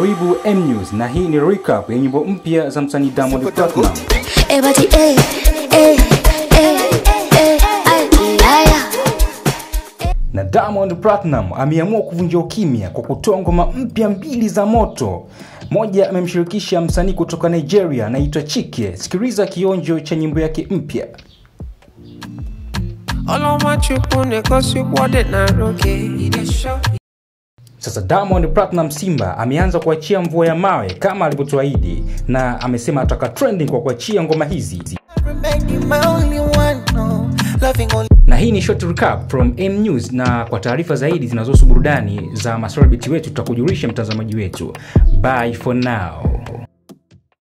Karibu M News na hii ni recap ya nyimbo mpya za msanii Diamond Platnumz. Everybody, eh, eh, eh, eh, ay, aya. Na Diamond Platnumz ameamua kuvunja ukimya kwa kutoa ngoma mpya mbili za moto. Moja amemshirikisha msanii kutoka Nigeria anaitwa Chike. Sikiliza kionjo cha nyimbo yake mpya. ọlọ́mọchukwu na-egosikwa na roge Sasa Diamond Platnumz Simba ameanza kuachia mvua ya mawe kama alivyotuahidi, na amesema ataka trending kwa kuachia ngoma hizi. Na hii ni short recap from M News, na kwa taarifa zaidi zinazohusu burudani za maselebrity wetu tutakujulisha mtazamaji wetu. Bye for now.